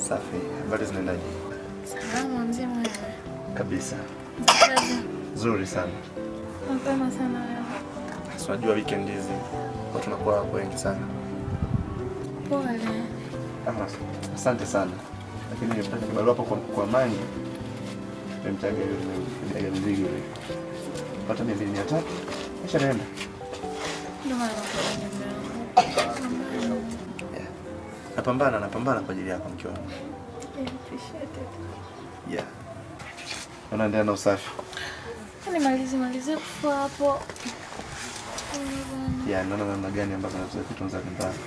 Safi. Habari zinaendaje? Salama mzima wewe. Kabisa. Kazi. Nzuri sana. Mapema sana leo. Si Unajua weekend hizi watu tunakuwa wengi sana. Pole. Ama asante sana. Lakini nimepata kibarua hapo kwa, kwa Mani. Nimemtaga yule mzigo yule. Pata mia mbili mia tatu. Kisha naenda. Ndio maana nakuja leo. Yeah. Napambana, napambana kwa ajili yako mke wangu. I appreciate it. Yeah. Unaendelea na usafi? Nimalize malize kufua hapo. Yeah, naona namna gani ambavyo naweza kutunza nyumbani.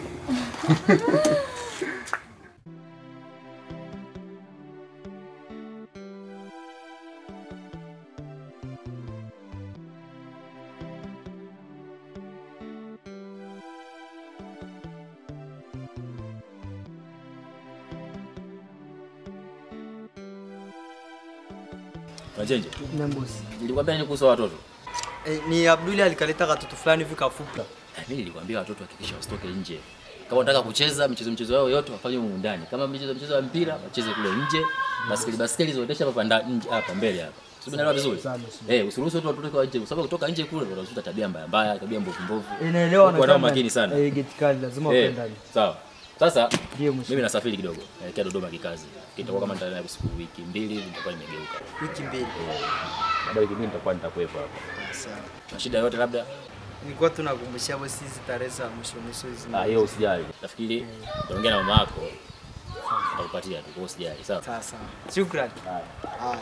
Unachenje? Nambosi. Nilikwambia nini kuhusu watoto? Eh, ni Abduli alikaleta katoto fulani hivi kafupi. Eh, mimi nilikwambia watoto hakikisha wasitoke nje. Kama unataka kucheza michezo michezo yao yote wafanye humu ndani. Kama michezo michezo ya mpira wacheze kule nje. Baskeli baskeli zoendesha hapa nda- nje hapa mbele hapa. Sio unaelewa vizuri? Eh, usiruhusu watu watoke kwa nje kwa sababu kutoka nje kule watakuta tabia mbaya mbaya, tabia mbovu mbovu. Inaelewa Kuwa nao makini sana. Eh, geti kali lazima Eh, uende ndani. Sawa. Sasa Ndio mheshimiwa. mimi nasafiri kidogo. Naelekea Dodoma kikazi. Kitakuwa kama nitaenda siku wiki mbili hivi nitakuwa nimegeuka. Wiki mbili. Baada ya wiki mbili nitakuwa nitakuwepo hapa. Sawa. Na shida yote labda Nilikuwa tunakumbushia bosi hizi tarehe za mwisho mwisho hizi. Ah, hiyo usijali. Nafikiri utaongea na mama yako. Atakupatia tu, kwa hiyo usijali. Sawa. Sawa sawa. Shukrani. Haya. Haya.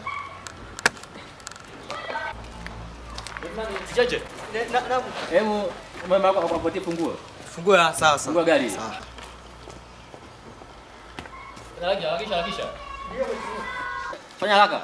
Cheche. Na na Hebu mama yako akupatie funguo. fungua sawa sawa. Fungua gari. Sawa. Harakisha, harakisha, harakisha. Fanya haraka.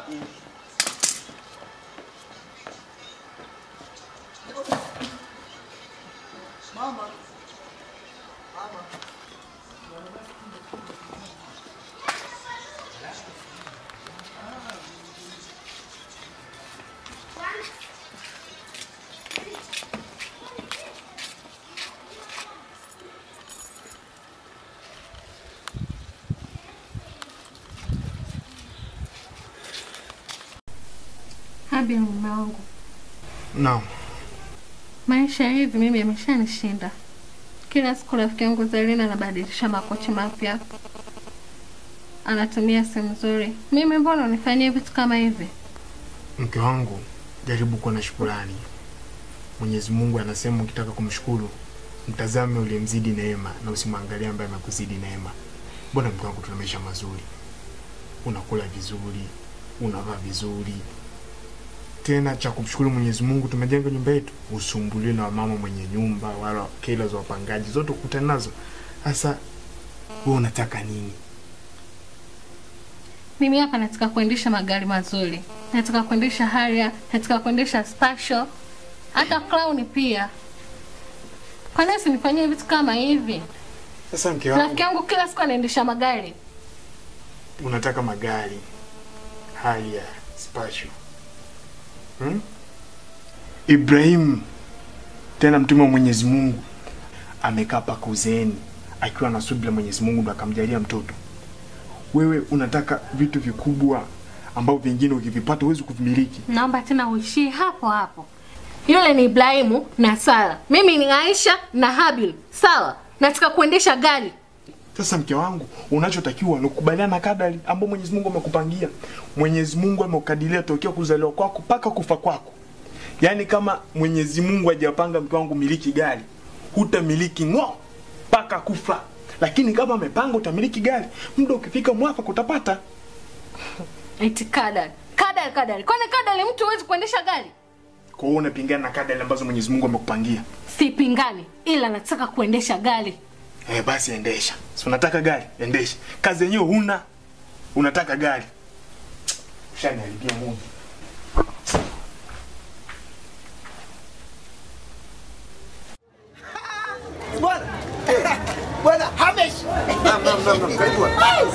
Habi mume wangu. Naam. Maisha hivi mimi yameshanishinda. Kila siku rafiki yangu Zarina anabadilisha makochi mapya, anatumia simu nzuri. Mimi mbona unifanyie vitu kama hivi? Mke wangu, jaribu kuwa na shukurani. Mwenyezi Mungu anasema ukitaka kumshukuru mtazame uliyemzidi neema na usimwangalie ambaye amekuzidi neema. Mbona mke wangu, tuna maisha mazuri, unakula vizuri, unavaa vizuri. Tena cha kumshukuru Mwenyezi Mungu, tumejenga nyumba yetu, usumbuliwe na wamama mwenye nyumba wala kela za wapangaji, zote ukutana nazo. Sasa wewe unataka nini? Mimi hapa nataka kuendesha magari mazuri, nataka kuendesha Harrier, nataka kuendesha Special, hata Crown pia. Kwa nini usinifanyie vitu kama hivi? Sasa mke wangu, Rafiki yangu kila siku anaendesha magari. unataka magari hali ya special hmm? Ibrahim tena mtume wa Mwenyezi Mungu amekaa paka uzeeni akiwa na subira, Mwenyezi Mungu ndo akamjalia mtoto. Wewe unataka vitu vikubwa ambavyo vingine ukivipata huwezi kuvimiliki. Naomba tena uishie hapo hapo. Yule ni Ibrahimu na Sara, mimi ni Aisha na Habil. Sawa, nataka kuendesha gari. Sasa mke wangu, unachotakiwa ni kukubaliana na kadari ambayo Mwenyezi Mungu amekupangia. Mwenyezi Mungu amekukadiria tokea kuzaliwa kwako mpaka kufa kwako. Yaani kama Mwenyezi Mungu hajapanga mke wangu miliki gari, hutamiliki ng'o mpaka kufa. Lakini kama amepanga utamiliki gari, muda ukifika mwafaka utapata. Eti kadari, kadari, kadari. Kwani kadari mtu huwezi kuendesha gari? Kwa hiyo unapingana na kadari ambazo Mwenyezi Mungu amekupangia. Sipingani, ila nataka kuendesha gari. Eh, basi endesha. Si unataka gari? Endesha. Kazi yenyewe huna. Unataka gari. Ushaniharibia Mungu. Bwana. Bwana Hamesh. Naam, naam, naam, naam. Karibu.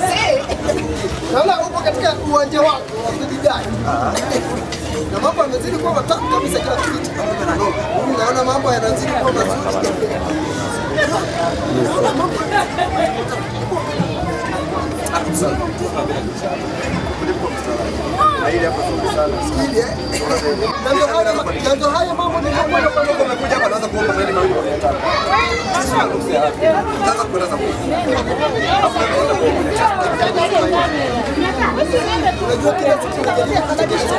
Naona upo katika uwanja wako wa kujidai. Na mambo yanazidi kuwa matamu kabisa kila kitu. Naona mambo yanazidi kuwa mazuri. Naona mambo Na hili hapa zuri sana. Ili, eh? Na ndio haya ma- na ndio haya mambo ni mambo na Kama umekuja hapa naanza kuomba zaidi mawili kwa mia tano. Sisi tunakusia hapa. Utaanza kueleza kwa unajua kila kitu kinajaribu kuchekesha.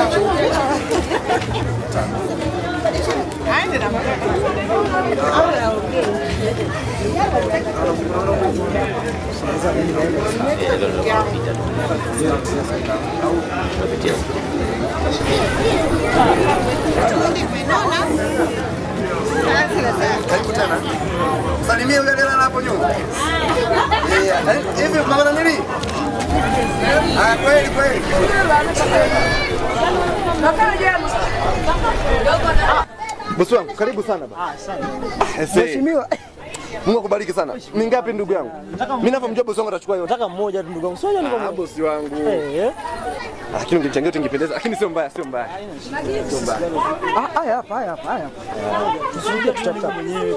Karibu tena. Salimia yule aliyelala hapo nyuma. Eh, eh, Hivi mama nini? Ah, kweli kweli. Bosi wangu, karibu sana baba. Mheshimiwa. Mungu akubariki sana. Ni ngapi ndugu yangu? Mimi ninavyomjua bosi wangu atachukua yote. Nataka mmoja tu ndugu yangu. Sio niko Ah, mmoja. bosi wangu. Eh. Lakini ungechangia tungependeza, lakini sio mbaya, sio mbaya. Sio mbaya. Ah, haya hapa, haya hapa, haya hapa. Tusije tutapita mwenyewe.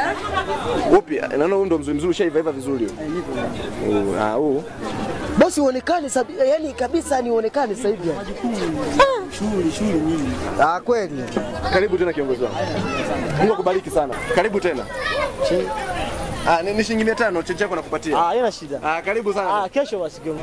Upi? Naona huyu ndo mzuri mzuri ushaiva iva vizuri huyu. Oh, Ah, huu. Bosi uonekane sabi, yani kabisa ni uonekane sasa hivi. Shughuli shughuli nyingi. Ah, kweli. Karibu tena kiongozi wangu. Mungu akubariki sana. Karibu tena. Ah, ni ni shilingi 500 chenji yako nakupatia. Ah, haina shida. Ah, karibu sana. Ah, kesho basi kiongozi.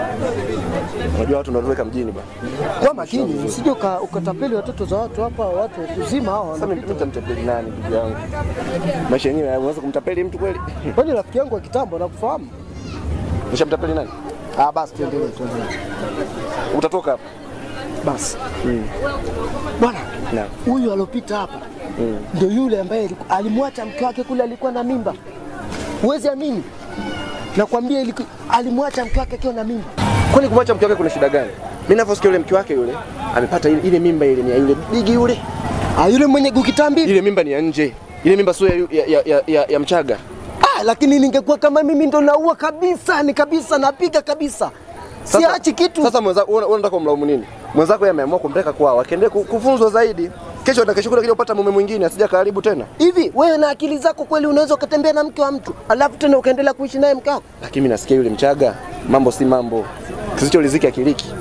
Unajua watu wanatoweka mjini bana. Kwa makini, usije uka- ukatapeli watoto za watu hapa, watu kuzima hao. Sasa mimi nitamtapeli nani ndugu yangu? Maisha yenyewe unaweza kumtapeli mtu kweli? Kwani rafiki yangu wa kitambo nakufahamu? Nishamtapeli nani? Ah, basi tuendelee, tuendelee. Utatoka hapa. Basi. Bwana, Naam. huyu alopita hapa ndio yule ambaye aliku- alimwacha mke wake kule, alikuwa na mimba. Huwezi amini, nakwambia iliku- alimwacha mke wake akiwa na mimba. Kwani kumwacha mke wake kuna shida gani? Mimi ninavyosikia yule mke wake yule amepata ile, ile mimba ile ni ya yule bigi yule. Ah, yule mwenye gukitambi Ile mimba ni ya nje. Ile mimba sio ya, ya, ya, ya, ya, ya Mchaga. Ah, lakini ningekuwa kama mimi ndo naua kabisa, ni kabisa napiga kabisa, siachi kitu. Sasa mwenzako wewe unataka kumlaumu nini? Mwenzako yeye ameamua kumpeleka kwao, akaendelee ku- kufunzwa zaidi. Kesho na kesho kule kija upata mume mwingine asija karibu tena. Hivi wewe na akili zako kweli unaweza ukatembea na mke wa mtu alafu tena ukaendelea kuishi naye mke wako? Lakini mimi nasikia yule Mchaga mambo si mambo. Kisichoridhika akiliki.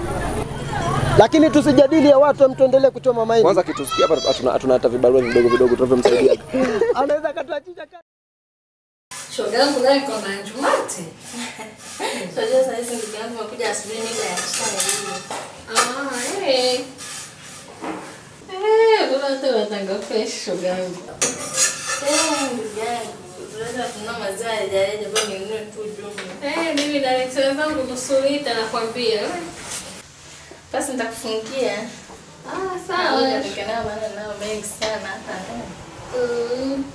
Lakini tusijadili ya watu, em, tuendelee kuchoma maini. Kwanza kitusikia hapa hatuna hatuna hata vibarua vidogo vidogo tunavyomsaidia. anaweza akatuachisha ka- Shoga yangu naye iko na njumati. Unajua saa hizi ndugu yangu amekuja asubuhi mida ya chai hivi. Ah, eh. Eh, bora hata watanga fresh shoga yangu. Eh, ndugu yangu, tunaweza kununua maziwa ya rejareja kwa ninunue tu jumla. Eh, mimi naletea zangu nusu lita nakwambia. Basi nitakufungia. Ah, Sawa. sawa. Ndio maana nao mengi sana hapa. Mm.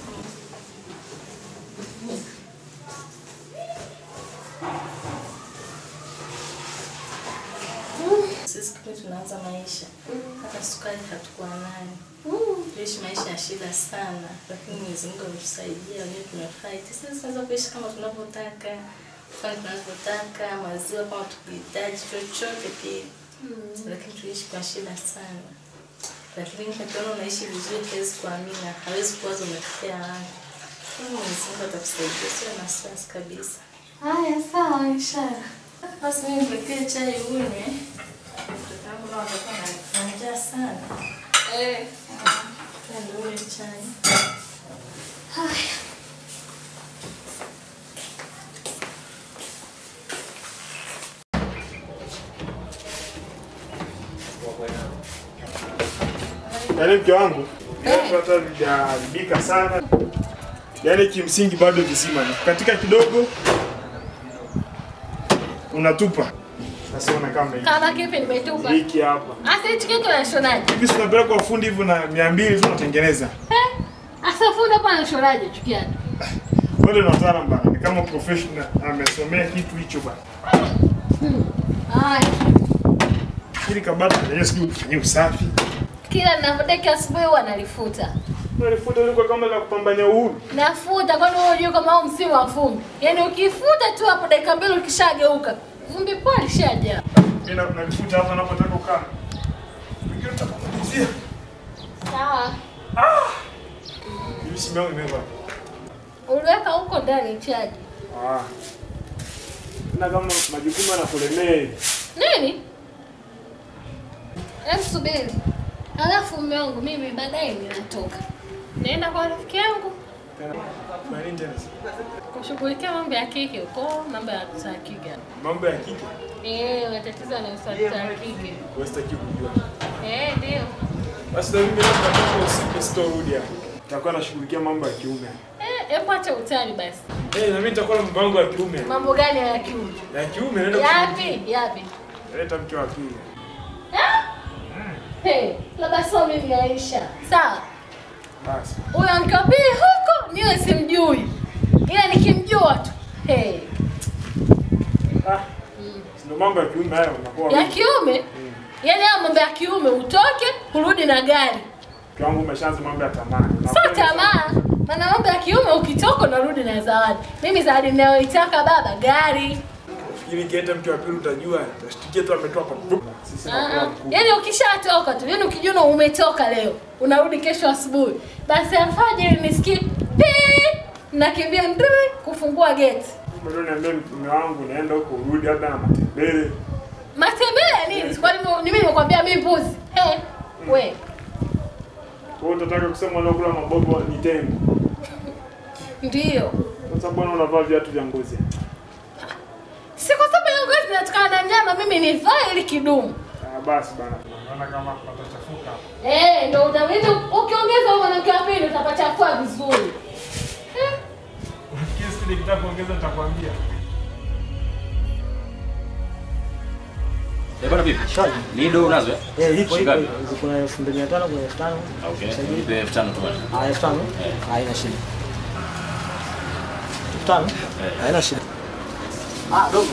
Sisi kwetu tunaanza maisha. Hata sukari hatukuwa nayo. Tuishi maisha ya shida sana, lakini Mwenyezi Mungu ametusaidia, wenyewe tumefight. Sasa tunaweza kuishi kama tunavyotaka, kufanya tunavyotaka, maziwa kama tukihitaji chochote kile. Lakini tuishi kwa shida sana. Lakini ukiona unaishi vizuri, hawezi kuamini, hawezi kuwaza umetokea wapi. Lakini Mwenyezi Mungu atakusaidia, sio na wasiwasi kabisa. Haya, sawa, inshallah. Basi mimi nipekee chai unywe. Mtoto wangu nao atakuwa na njaa sana. Eh. Twende unywe chai. Yaani mke wangu hata vijaharibika sana, yaani kimsingi bado visima ni katika kidogo unatupa. Sasa ona kama hiki. Kama kipi nimetupa? hiki hapa Asa hichi kitu nashonaje? hivi, si unapeleka kwa fundi hivyo na mia mbili tu unatengeneza. Eh? Asa fundi hapa anashonaje chukiani? Wewe ni mtaalamu bana, ni kama professional, amesomea kitu hicho bana. Haya. Ili kabati lenyewe sijui ufanyie usafi. Kila ninapodeka asubuhi huwa nalifuta. Unalifuta liko kama la kupambania uhuru. Nafuta kwani wewe unajua kama huu msimu wa vumbi. Yaani ukifuta tu hapo dakika mbili ukishageuka. Vumbi poa lishaja. Mimi na- nalifuta hapa napotaka kukaa. Wengine utakumalizia. Sawa. Hivi simu yangu imeva. Uliweka huko ndani chaji. Ah. na kama majukumu yanakulemea hivi. Nini? Hebu subiri. Alafu mume wangu mimi baadaye ninatoka. Naenda kwa rafiki yangu Kwa nini tena? kushughulikia mambo ya kike huko, mambo ya saa kike. Mambo ya kike Eh, matatizo yanayohusu saa kike. wasitaki kujua. Eh, ndio. Basi na mimi leo nitatoka usiku sitorudi hapa. Nitakuwa nashughulikia mambo ya kiume. Eh, hebu acha utani basi. Eh, na mimi nitakuwa na mpango ya kiume. Mambo gani ya kiume? Ya kiume naenda Yapi? Yapi? Leta mke wa pili. Hey, labda sio mimi Aisha. Sawa. Basi. Huyo mke wa pili huko niwe simjui. Ila nikimjua tu. Hey, Ah. Ndio mambo ya kiume hayo unakuwa. ya kiume? Yaani haya mambo ya kiume utoke, kurudi na gari. Mke wangu umeshaanza mambo ya tamaa. Sio tamaa. Maana mambo ya kiume ukitoka unarudi na zawadi. Mimi zawadi ninayoitaka baba gari. Fikiri kieta mke wa pili utajua. Utashtukia tu ametoa hapa. Sisi Ah, tunakuwa ah. mkuu. Yaani ukishatoka tu, yaani ukijiona umetoka leo, unarudi kesho asubuhi. Basi alfajiri nisikie pii, nakimbia ndui kufungua geti. Bado niambia mume wangu naenda huko urudi labda na matembele. Matembele ya nini? Kwani mimi- mimi nimekwambia mimi mbuzi? Eh, we. Kwa hiyo utataka kusema unakula mabobo ni tembo. Ndio. Sasa bwana unavaa viatu vya ngozi. Si kwa sababu hiyo ngozi inatokana na mnyama, mimi nivae ili kidumu. Ah, basi bana. Naona kama patachafuka. Eh, ndio utaweza ukiongeza huyo mwanamke wa pili utapachafua vizuri. Eh, Kile nikitaka kuongeza nitakwambia. Eh, bwana vipi? Lido unazo eh? Eh, lipo lipo. Shingapi? Kuna elfu mbili mia tano, kuna elfu tano. Okay. Nipe elfu tano tu bwana. Ah, elfu tano? Eh. Haina shida. Elfu tano? Eh. Haina shida. Ah, dogo.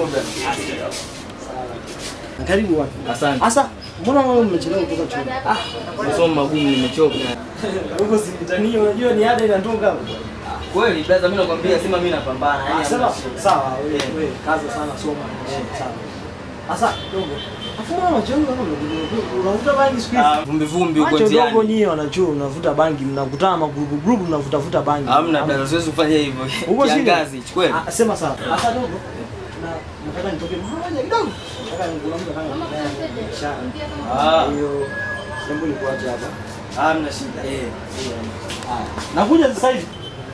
Karibu bwana. Asante. Sasa, mbona wewe umechelewa kutoka chuo? Ah, Masomo magumu nimechoka. huko sitani, unajua ni ada inatoka hapo. Kweli brother, mimi nakwambia sema mimi napambana. Ah, sawa. Sawa, wewe wewe kaza sana soma. Eh, sawa. Sasa, dogo. Afu mbona unachelewa kama unavuta bangi siku hizi? Ah, vumbi vumbi huko Macho dogo njiani. nyie wanachuo mnavuta bangi, mnakutana magrupu grupu mnavutavuta bangi. Hamna brother, siwezi kufanya hivyo. Huko chini? Kiangazi, chukweni. Ah, sema sawa. Sasa dogo. Na nataka nitoke mahali kidogo. Nataka kuna mtu anataka biashara. Ah, Kwa hiyo jambo ni kuacha hapa. hamna shida. Eh. Haya. Nakuja sasa hivi.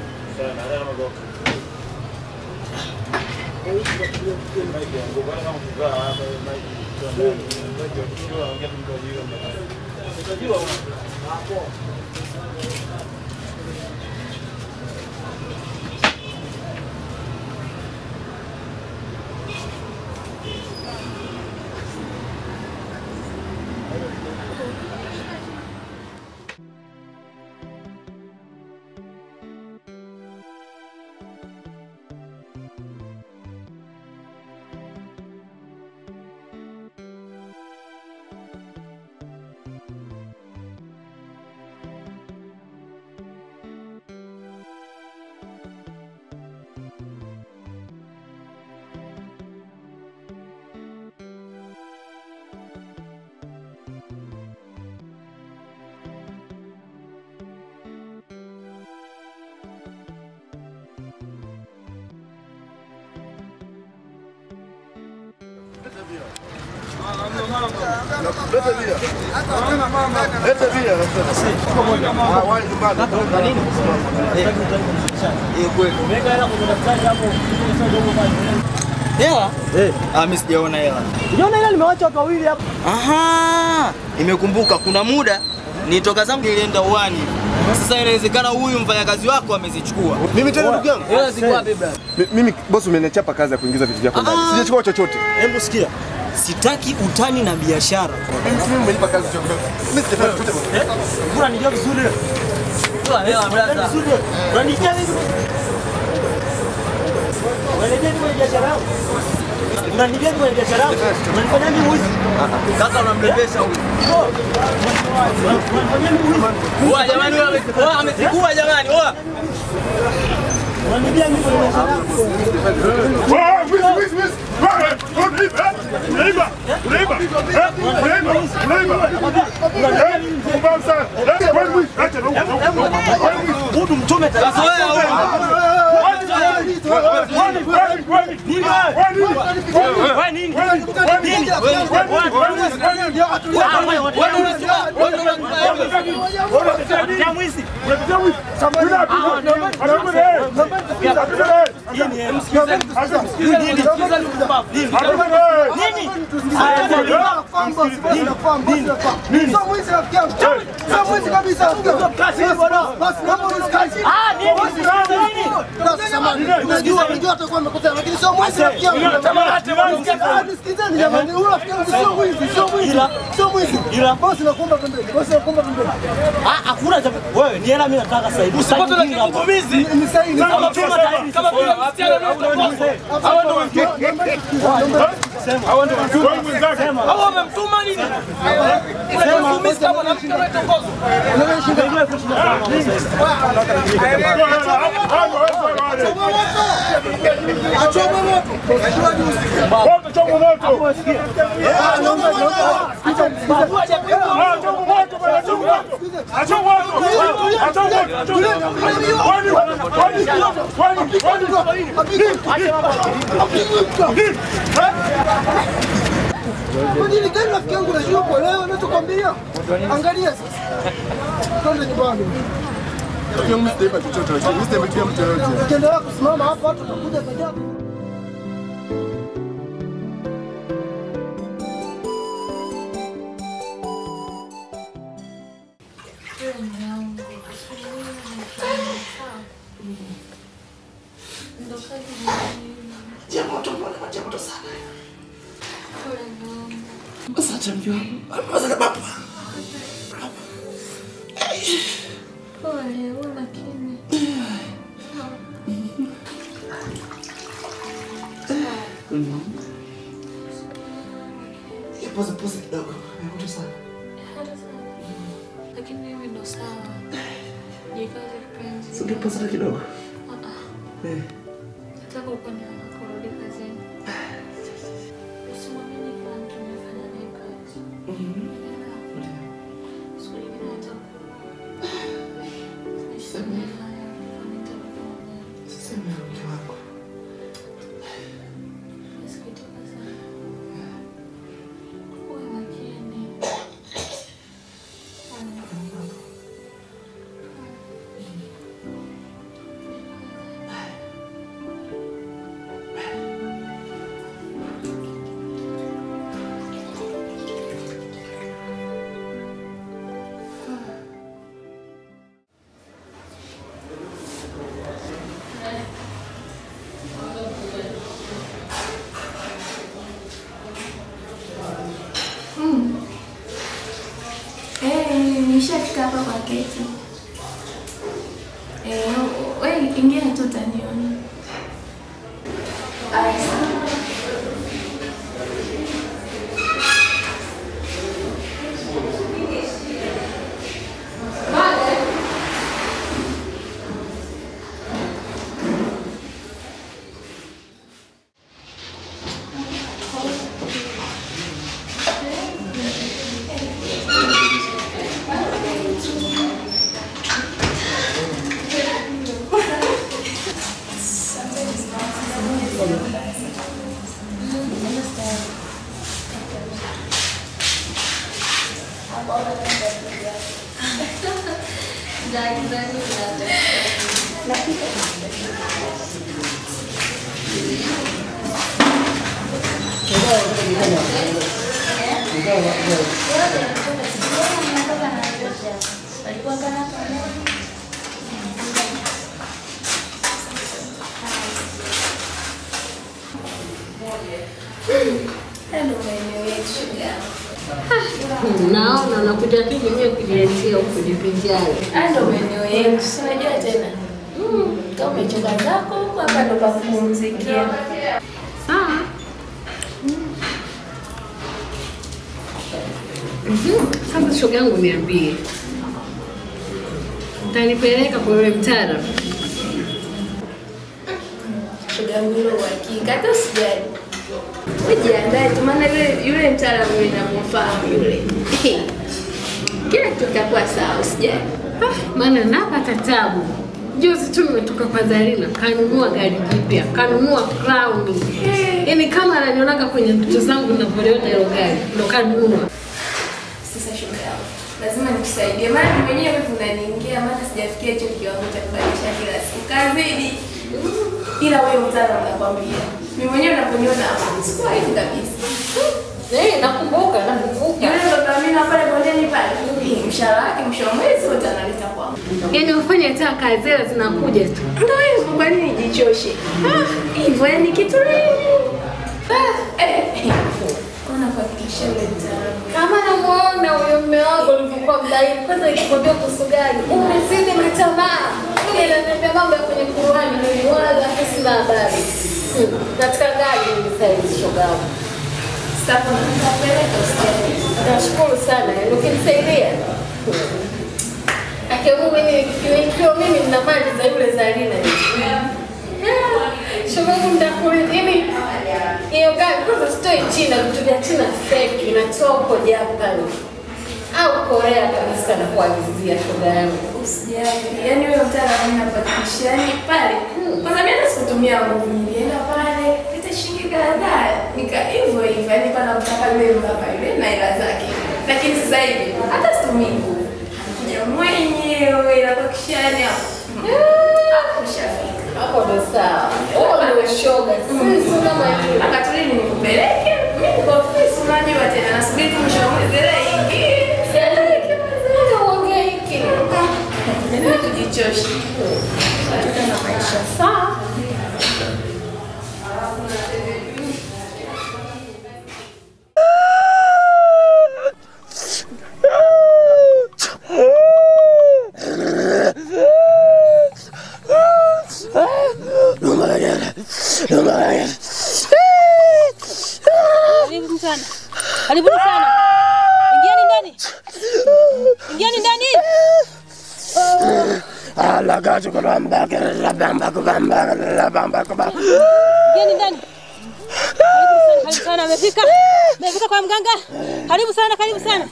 Umeweka hela kwenye daftari hapo. Hela? Eh. Ah, mimi sijaona hela. Unaona hela nimewacha watu wawili hapo. Aha, nimekumbuka kuna muda nitoka zangu nilienda uwani. Sasa inawezekana huyu mfanyakazi wako amezichukua. Mimi tena ndugu yangu. Hela ziko wapi brother? Mi- Mimi bosi umenichapa kazi ya kuingiza vitu vyako ndani. Ah. Sijachukua chochote. Hebu sikia. Sitaki utani na biashara. Mimi umenipa kazi ya Mimi sijafanya chochote bosi. Unanijua vizuri. Toa hela brother. Vizuri. Unanijua vizuri. Unanijua kwenye biashara yangu. Unanijua kwenye biashara yangu. Unanifanya mimi wizi. Sasa unambebesha huyu. Unanifanya mimi wizi. Oa jamani, huyu ame- oa, amezikua jamani. Oa. Unanijua mimi kwenye biashara yangu. Huyu mtume Sasa wewe huyu. Nini wewe? Wewe nini? Nini? Unapitia mwizi. Unajua atakuwa amekosea, lakini sio mwizi rafiki yangu. Nisikizeni jamani, huyu rafiki yangu sio mwizi, sio mwizi, sio mwizi. Bosi nakuomba pembeni, bosi nakuomba pembeni. Ah, hakuna cha wewe, ni hela mimi nataka sasa hivi. Usipate na kigugumizi. Ni sahihi. Kama tuma tairi. Kama vile msichana na utakosa. Hawa ndio wamtuma. Hawa ndio wamtuma. Sema. Hawa wamemtuma nini? Kigugumizi kama na mtu anayetongoza. Kwa nini gani rafiki yangu unajua kuelewa ninachokwambia? Angalia sasa. Twende nyumbani. Ukiendelea kusimama hapa watu watakuja kujaa. Asante mke wangu. Asante baba. Pole, uwe makini. Pose pose kidogo. Nimekuta sana. Lakini mimi ndo sawa. Jikaze kipenzi. Sio pose hata kidogo. Ah, ah. Eh. Nataka upande wangu kurudi kazini. Usimwamini kila mtu unayefanya naye kazi. Siku nyingine atakuwa. Nisamehe haya, nitakuonya. Sema mke wangu. Nasikitika sana. Uwe makini. Mm. Eh, nishafika hapa kwa keti. Eh, wewe ingia tu utaniona. Aya, sawa. Hello, maeneo yetu shoga. Naona unakuja tu mwenyewe kujiletea huku jivinjari. Haya ndo maeneo yetu, si unajua tena. Mm, Kama umechoka zako huko hapa ndo pa kupumzikia. Sawa. Mhm. Sasa shoga yangu niambie. Utanipeleka kwa yule mtaalamu? Shoga yangu hilo uhakika, hata usijali. Wewe jiandae tu, maana yule yule mtaalamu yule namfahamu yule. Kila kitu kitakuwa sawa, usijali. Maana napata tabu. Juzi tu nimetoka kwa Zarina, kanunua gari jipya, kanunua crown. Yaani kama ananionaga kwenye ndoto zangu ninavyoliona hilo gari, ndo kanunua. Sasa shoga yangu, lazima nikusaidie, maana mimi mwenyewe wivu unaniingia, maana sijafikia hicho kiwango cha kubadilisha kila siku kazidi. Ila wewe mtaalamu, nakwambia mimi mwenyewe unaponiona hapo sikuwa hivi kabisa. Eh, nakumbuka, nakumbuka. Yule ndo Amina pale bondeni pale, eh, mshahara wake mwisho wa mwezi wote analeta kwangu. Yaani ufanye hata kazi zile zinakuja tu. Ndio hivyo, kwa nini nijichoshe? Ah, hivyo yani kitu nini? Ah, eh, eh. Ona kuhakikisha yule mtaalamu Kama namuona huyo mume wangu alivyokuwa mdhaifu, kwanza nikikwambia kuhusu gari, umezidi mitamaa. Mimi ananiambia mambo ya kwenye Qur'ani, mimi wala hata sina habari. Hmm, Katika gari nilisaidia shoga yangu. Sasa nitapeleka usijali. Nashukuru sana, yaani ukinisaidia. Akiamua mimi nikiwa mimi nina mali za yule Zarina. Shoga yangu nitakuletea yaani hiyo gari kwanza sitoi China, vitu vya China fake, inatoa huko Japan au Korea kabisa na kuagizia shoga yangu. Usijali. Yaani wewe mtaalamu mimi nakuhakikishia yani pale. Kwanza mimi hata sikutumia nguvu nyingi. Nenda pale, leta shilingi kadhaa. Nika hivyo hivyo. Yaani pana mtaka yule mbaba yule na hela zake. Lakini sasa hivi hata situmii nguvu. Anakuja mwenyewe inakuhakikishia yani hapo. Hapo ushafika. Hapo ndo sawa. Huo ndio shoga. Sisi kama hivi. Akatuli nikupeleke. Mimi niko ofisi unajua tena nasubiri tu mwisho wa mwezi ile ingie. Uhangaike. Yaani kujichosha. Watoto na maisha sawa. Karibu sana. Karibuni sana. Ingieni ndani. Ingieni ndani. Ingieni ndani. Karibu sana, karibu sana. Amefika. Amefika kwa mganga. Karibu sana, karibu sana.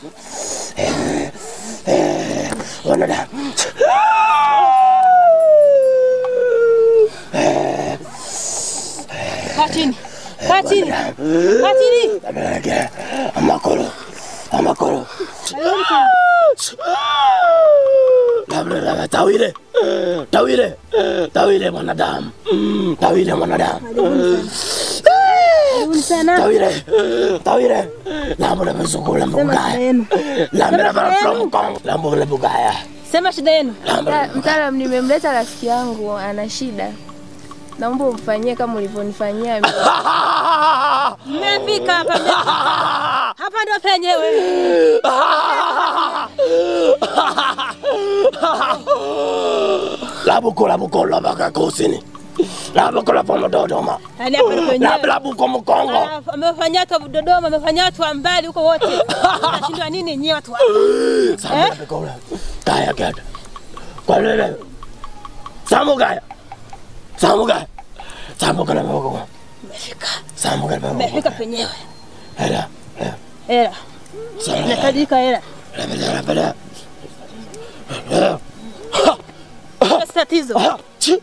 Kaa chini. Kaa chini. Kaa chini. Amakoro. Amakoro. Karibuni sana. Labda tawile. Tawile. Tawile mwanadamu. Mm, Tawile mwanadamu. Karibuni sana. Tawile. Tawile. Lambo la mzunguko mbugaya. Lambo la from Kong. Lambo la bugaya. Sema shida yenu. Mta- Mtaalamu, nimemleta rafiki yangu ana shida, naomba umfanyie kama ulivyonifanyia mimi. Mmefika hapa. mmefika. Hapa ndo penyewe. Labuko labuko la baka kusini. Labuko la pomo Dodoma. Yaani hapa ndo penyewe. Labu labuko Mkongo. Ah, Amefanya watu wa Dodoma, amefanya watu wa mbali huko wote. Nashindwa nini nyie watu wa Sama labuko la. Kaya kaya. Kwa nini? Samu kaya. Samu kaya. Samu kana moko. Mmefika. Samu kana moko. Mmefika penyewe. Hela. Hela. Samu. Inatajika hela. Labda labda. Hilo si tatizo. Hilo si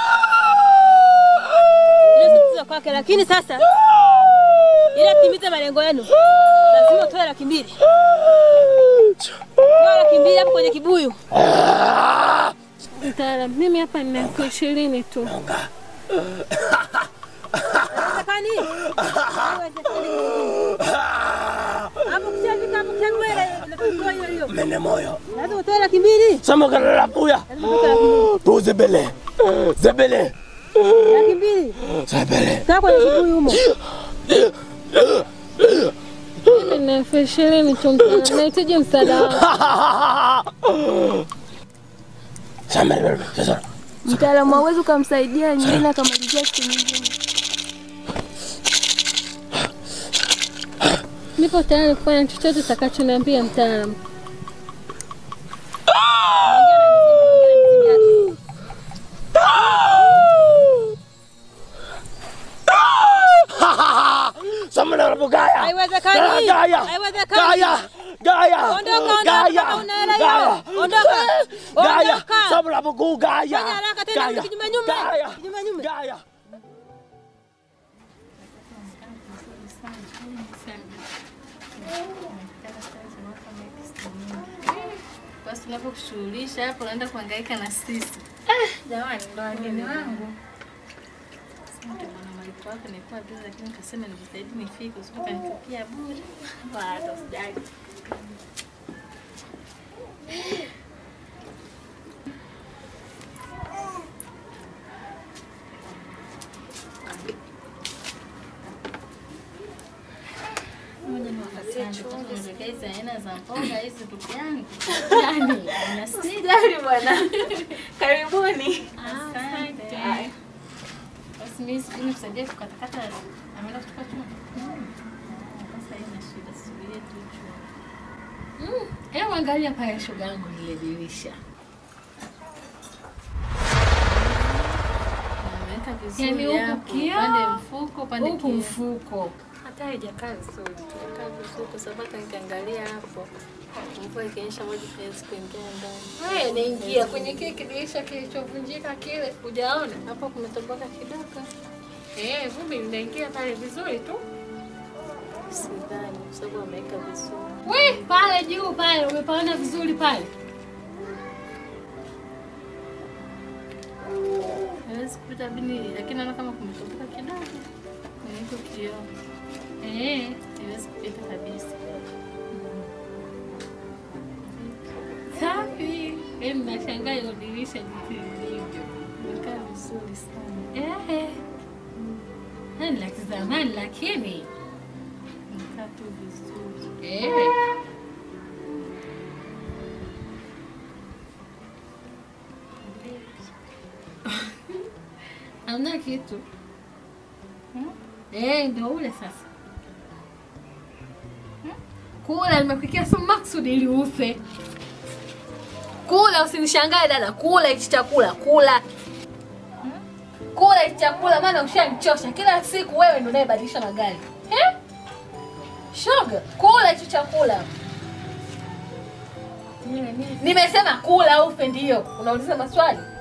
tatizo kwake, lakini sasa ili atimize malengo yenu lazima utoe laki mbili. Toa laki mbili hapo kwenye kibuyu. Mtaalamu, mimi hapa nina elfu ishirini tu. Haiwezekani. Haiwezekani. Hapo kishafika hapo kishabwele natoa hiyo hiyo. Mene moyo. Lazima utoe laki mbili. Sama kana la puya. Lazima utoe laki mbili. Tu zebele. Zebele. Laki mbili. Zebele. Kaa kwenye kibuyu humo. Mimi nina elfu ishirini tu mtaalamu, nahitaji msaada wako. Sama labda. Sasa. Mtaalamu, hauwezi ukamsaidia nyingine akamalizia siku nyingine. Nipo tayari kufanya chochote utakachoniambia mtaalamu. Sama na bugaya. Haiwezekani. Gaya. Haiwezekani. Gaya. Gaya. Ondoka, ondoka, Gaya. kama una hela hiyo. Gaya. Ondoka. Gaya. Ondoka. Sama la hapo kuu gaya. Fanya haraka tena Gaya. kinyume nyume. Gaya. Kinyume nyume. Gaya. Basi tunapokushughulisha hapo unaenda kuhangaika na sisi. Jamani, ndo wageni wangu. Sema ndio mwana malipo wako nilikuwa bizi lakini nikasema nijitahidi nifike usije ukanichukia bure. Bado sijali. Moja ni wakati wangu tunaelekea hizi aina za mboga hizi ndugu yangu. Yaani unasita. Sijali bwana. Karibuni. Asante. Haya. Basi mimi sijui nikusaidia kukatakata ameenda kutupa chuma. Sasa haina shida, subiria tu chuma. Mm. Hebu angalia pale shoga yangu lile dirisha. Ameweka vizuri Yaani huku hapo, kioo, upande mfuko, upande huku kioo. mfuko. Hata haijakaa vizuri, imekaa vizuri kwa sababu hata nikiangalia hapo mvua ikionyesha maji haiwezi kuingia ndani. Wewe naingia kwenye kile kidirisha kilichovunjika kile, hujaona? Hapo kumetoboka kidogo. Eh, vumbi linaingia pale vizuri tu. Sidhani kwa sababu ameweka vizuri. We, pale juu pale umepaona vizuri pale. Haiwezi kupita bini, lakini naona kama kumetoboka kidogo kwenye hiko kioo. Eh, haiwezi kupita kabisa. Safi. Yaani nashangaa hilo dirisha jinsi lilivyo. Imekaa vizuri sana. Eh. Yaani la kizamani lakini Imekaa tu vizuri. eh. Hamna kitu. Eh, ndio ule sasa. Kula, nimekuwekea sumu maksudi ili ufe. Kula, usinishangae dada, kula hichi chakula, kula. Kula hichi chakula, maana ushanichosha. Kila siku wewe ndio unayebadilisha magari. Eh? Shoga, kula hichi chakula. Nimesema kula ufe, ndio unauliza maswali.